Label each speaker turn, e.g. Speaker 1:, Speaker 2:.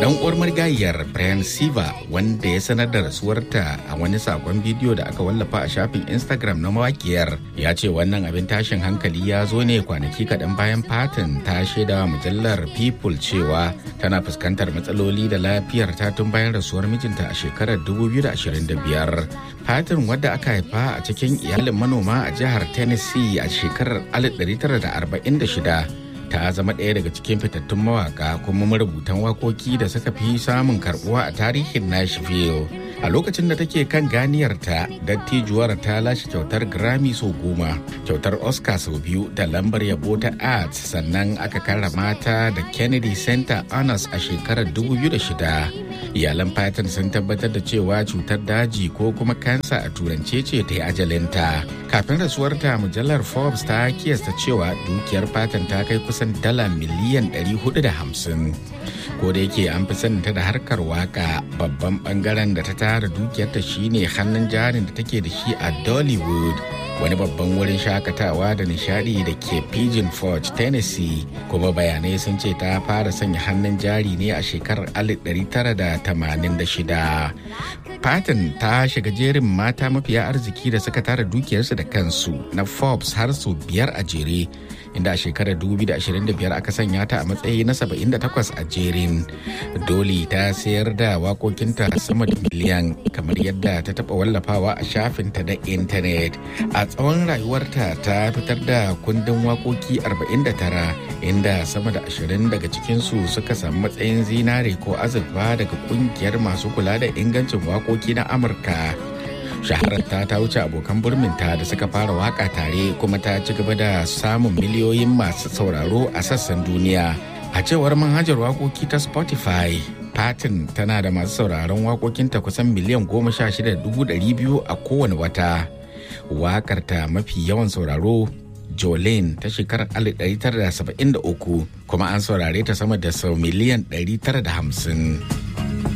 Speaker 1: Dan uwar marigayiyar Brian Siva wanda ya sanar da rasuwarta a wani sakon bidiyo da aka wallafa a shafin Instagram na mawakiyar ya ce wannan abin tashin hankali ya zo ne kwanaki kaɗan bayan Patton ta shaida wa mujallar People cewa tana fuskantar matsaloli da lafiyar ta tun bayan rasuwar mijinta a shekarar 2025. Patton wadda aka haifa a cikin iyalin manoma a jihar Tennessee a shekarar 1946 ta zama ɗaya daga cikin fitattun mawaka kuma marubutan wakoki da suka fi samun karbuwa a tarihin Nashville. A lokacin da take kan ganiyarta, dattijuwar ta lashe kyautar Grammy sau goma, kyautar Oscar sau biyu da lambar yabo ta Arts sannan aka karrama ta da Kennedy Center Honors a shekarar 2006. Iyalan Patton sun tabbatar da cewa cutar daji ko kuma kansa a turance ce ta yi ajalinta. Kafin rasuwarta mujallar Forbes ta kiyasta cewa dukiyar Patton ta kai kusan dala miliyan 450. Ko da yake an fi saninta da harkar waka babban bangaren da ta tara dukiyarta shine hannun jarin da take da shi a Dollywood. wani babban wurin shakatawa da nishadi da ke Pigeon Forge, Tennessee, kuma bayanai sun ce ta fara sanya hannun jari ne a shekarar 1986. Patton ta shiga jerin mata mafiya arziki da suka tara dukiyarsu da kansu na Forbes har sau biyar a jere. inda a shekarar 2025 aka sanya ta a matsayi na 78 a jerin doli ta sayar da wakokinta sama da miliyan kamar yadda ta taba wallafawa a shafinta na intanet a tsawon rayuwarta ta fitar da kundin wakoki 49 inda sama da 20 daga cikinsu suka samu matsayin zinare ko azurfa daga kungiyar masu kula da ingancin wakoki na amurka shahararta ta wuce abokan burminta da suka fara waka tare kuma ta ci gaba da samun miliyoyin masu sauraro a sassan duniya a cewar manhajar wakoki ta spotify Patin tana da masu sauraron wakokinta kusan miliyan goma sha shida dubu ɗari biyu a kowane wata wakarta mafi yawan sauraro Jolene ta shekarar 1973 kuma an saurare ta sama da sau miliyan 950.